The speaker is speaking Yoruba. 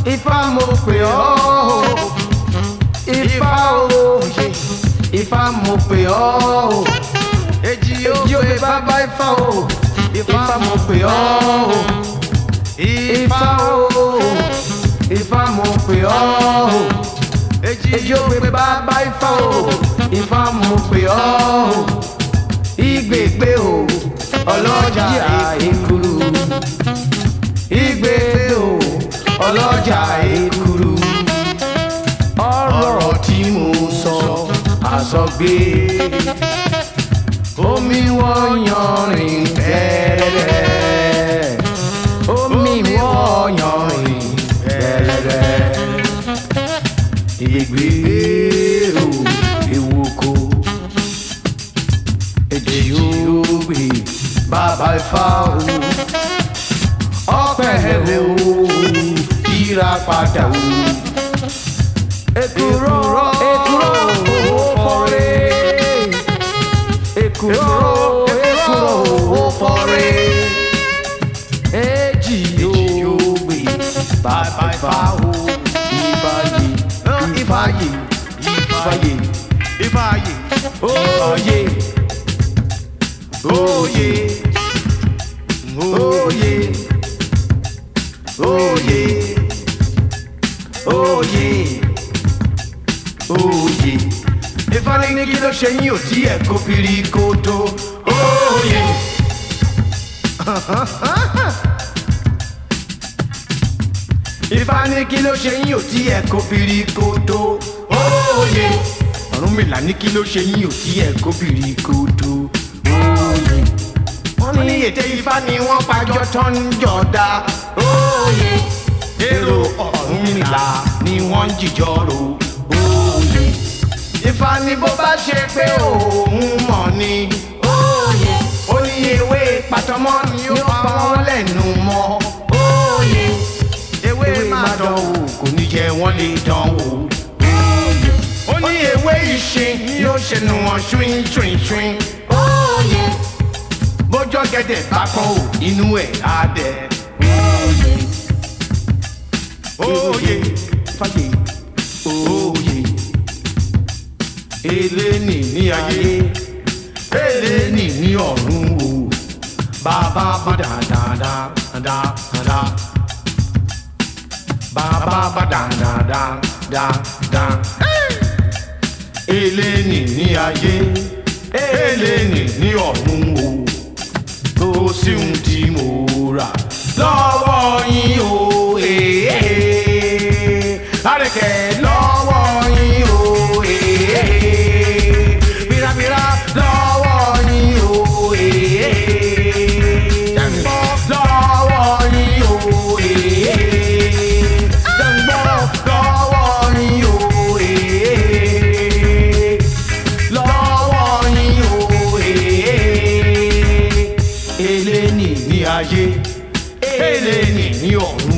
ifá mo pè ọ́ ifá o ifá mo pè ọ́ èjì ó pè bàbá ifá o ifá mo pè ọ́ ifá o ifá mo pè ọ́ èjì ó pè bàbá ifá o ifá mo pè ọ́ ìgbègbè o ọlọ́jà èkúrú ìgbègbè o ọlọ́jà èkúrú ọ̀rọ̀ tí mo sọ àsọgbé omi wọ́n yanrìn pẹ́rẹ́rẹ́ omi wọ́n yanrìn pẹ́rẹ́rẹ́ ìgbègbè o ewúko èjì ògbè bàbá ifá o ọpẹ o yíra padà o èkúrọ èkúrọ òfòrè èkúrọ èkúrọ òfòrè èjì ògbè bàbá ifá o ìfàyè ìfàyè ìfàyè Ifáyè, òye òye òye òye òye òye ìfani ní kí ló ṣe yín ò tí ẹ kó piri kó tó òye. ìfani kí ló ṣe yín ò tí ẹ kó piri kó tó òye. Ọ̀rúnmìlà ní kí ló ṣe yín ò tí ẹ kó piri kó tó òye. wọ́n ní ète ifá ni wọ́n pàjọ tán ń jọ̀dá òye. èrò Ọ̀rúnmìlà ni wọ́n ń jìjọ rò òye. Ifá ni bó bá ṣe pé òun mọ̀ ni òye. ó ní ewé pàtọ́mọ́ ni ó pa wọ́n lẹ́nu mọ́ òye. ewé máa dán wò kò ní jẹ́ wọ́n lè dán wò òye. ó ní ewé ìṣin yóò ṣẹnu wọn ṣuin ṣuin ṣuin òye. bójọ́ gẹ́dẹ̀ bá kọ́ ò inú ẹ̀ á dẹ̀ òye. òye fàyè òye eléni ní ayé eléni ní ọ̀run o bàbá bá dáadáa dáadáa bàbá bá dáadáa dáadáa eléni ní ayé eléni ní ọ̀run o tó sì ń tí mo rà lọ́wọ́ yín o èèyàn àrẹ̀kẹ́ lọ́wọ́ yín o èèyàn bírabíra lọ́wọ́ yín o èèyàn lọ́wọ́ yín o èèyàn jẹ̀ǹgbọ́ lọ́wọ́ yín o èèyàn lọ́wọ́ yín o èèyàn eléni ní ayé eléni ní ọ̀run